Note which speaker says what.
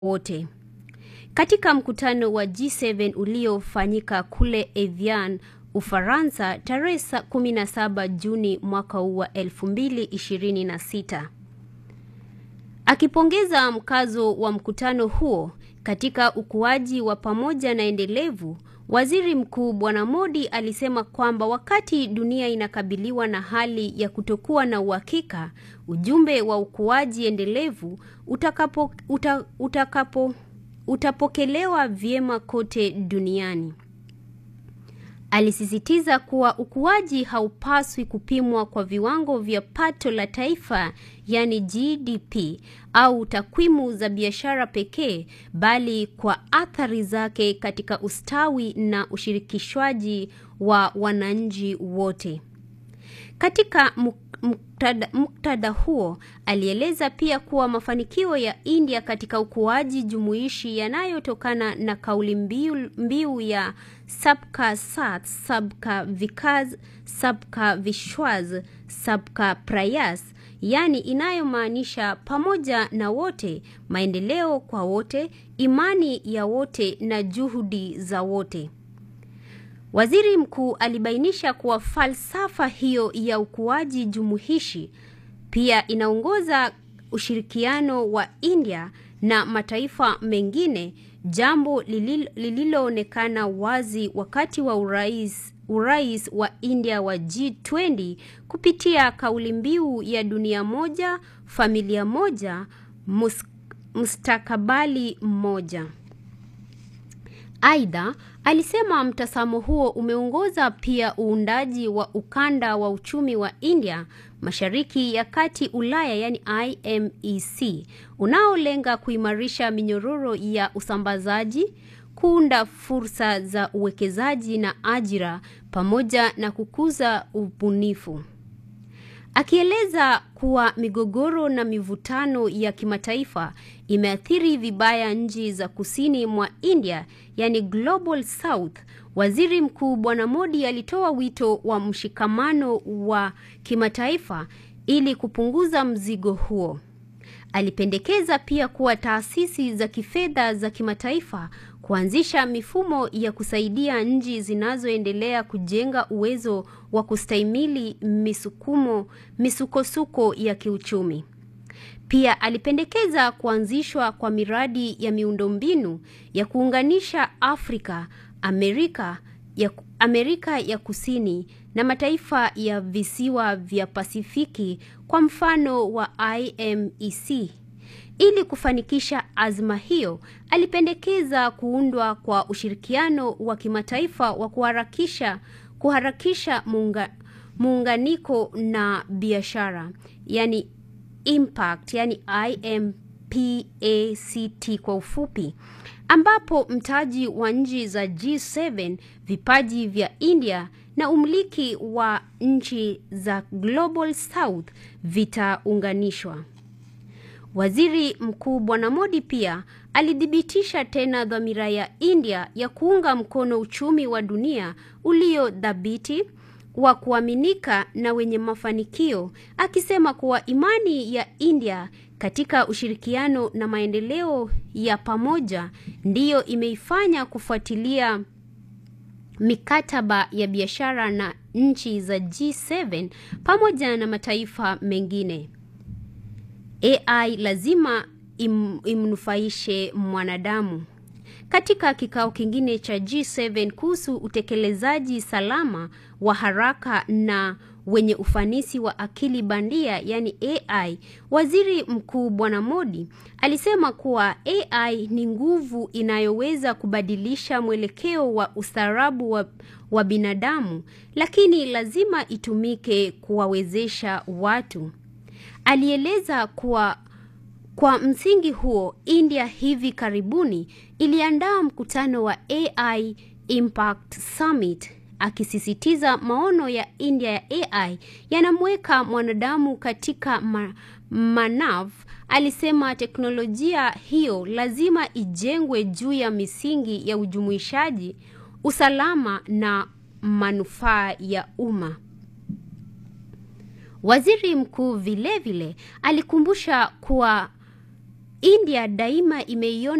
Speaker 1: wote. Katika mkutano wa G7 uliofanyika kule Evian, Ufaransa tarehe 17 Juni mwaka huu wa 2026. Akipongeza mkazo wa mkutano huo katika ukuaji wa pamoja na endelevu, Waziri Mkuu Bwana Modi alisema kwamba wakati dunia inakabiliwa na hali ya kutokuwa na uhakika, ujumbe wa ukuaji endelevu utakapo, uta, utakapo, utapokelewa vyema kote duniani. Alisisitiza kuwa ukuaji haupaswi kupimwa kwa viwango vya pato la taifa yani GDP au takwimu za biashara pekee bali kwa athari zake katika ustawi na ushirikishwaji wa wananchi wote. Katika muktadha huo, alieleza pia kuwa mafanikio ya India katika ukuaji jumuishi yanayotokana na kauli mbiu, mbiu ya Sabka Sath Sabka Vikas Sabka Vishwas Sabka Prayas, yaani inayomaanisha pamoja na wote, maendeleo kwa wote, imani ya wote na juhudi za wote. Waziri mkuu alibainisha kuwa falsafa hiyo ya ukuaji jumuishi pia inaongoza ushirikiano wa India na mataifa mengine, jambo lililoonekana wazi wakati wa urais, urais wa India wa G20 kupitia kauli mbiu ya dunia moja, familia moja, mus, mustakabali mmoja. Aidha, alisema mtazamo huo umeongoza pia uundaji wa ukanda wa uchumi wa India Mashariki ya Kati Ulaya yani IMEC unaolenga kuimarisha minyororo ya usambazaji, kuunda fursa za uwekezaji na ajira pamoja na kukuza ubunifu. Akieleza kuwa migogoro na mivutano ya kimataifa imeathiri vibaya nchi za kusini mwa India, yani Global South, Waziri Mkuu Bwana Modi alitoa wito wa mshikamano wa kimataifa ili kupunguza mzigo huo. Alipendekeza pia kuwa taasisi za kifedha za kimataifa kuanzisha mifumo ya kusaidia nchi zinazoendelea kujenga uwezo wa kustahimili misukumo misukosuko ya kiuchumi. Pia alipendekeza kuanzishwa kwa miradi ya miundombinu ya kuunganisha Afrika, Amerika ya, Amerika ya Kusini na mataifa ya visiwa vya Pasifiki kwa mfano wa IMEC. Ili kufanikisha azma hiyo, alipendekeza kuundwa kwa ushirikiano wa kimataifa wa kuharakisha kuharakisha muunga, muunganiko na biashara, yani impact, yani IMPACT kwa ufupi, ambapo mtaji wa nchi za G7, vipaji vya India na umiliki wa nchi za Global South vitaunganishwa. Waziri Mkuu Bwana Modi pia alithibitisha tena dhamira ya India ya kuunga mkono uchumi wa dunia ulio dhabiti wa kuaminika na wenye mafanikio, akisema kuwa imani ya India katika ushirikiano na maendeleo ya pamoja ndiyo imeifanya kufuatilia mikataba ya biashara na nchi za G7 pamoja na mataifa mengine. AI lazima im, imnufaishe mwanadamu. Katika kikao kingine cha G7 kuhusu utekelezaji salama wa haraka na wenye ufanisi wa akili bandia yani AI, Waziri Mkuu Bwana Modi alisema kuwa AI ni nguvu inayoweza kubadilisha mwelekeo wa ustaarabu wa, wa binadamu, lakini lazima itumike kuwawezesha watu. Alieleza kuwa kwa msingi huo, India hivi karibuni iliandaa mkutano wa AI Impact Summit akisisitiza maono ya India ya AI yanamweka mwanadamu katika ma manav. Alisema teknolojia hiyo lazima ijengwe juu ya misingi ya ujumuishaji, usalama na manufaa ya umma. Waziri mkuu vilevile alikumbusha kuwa India daima imeiona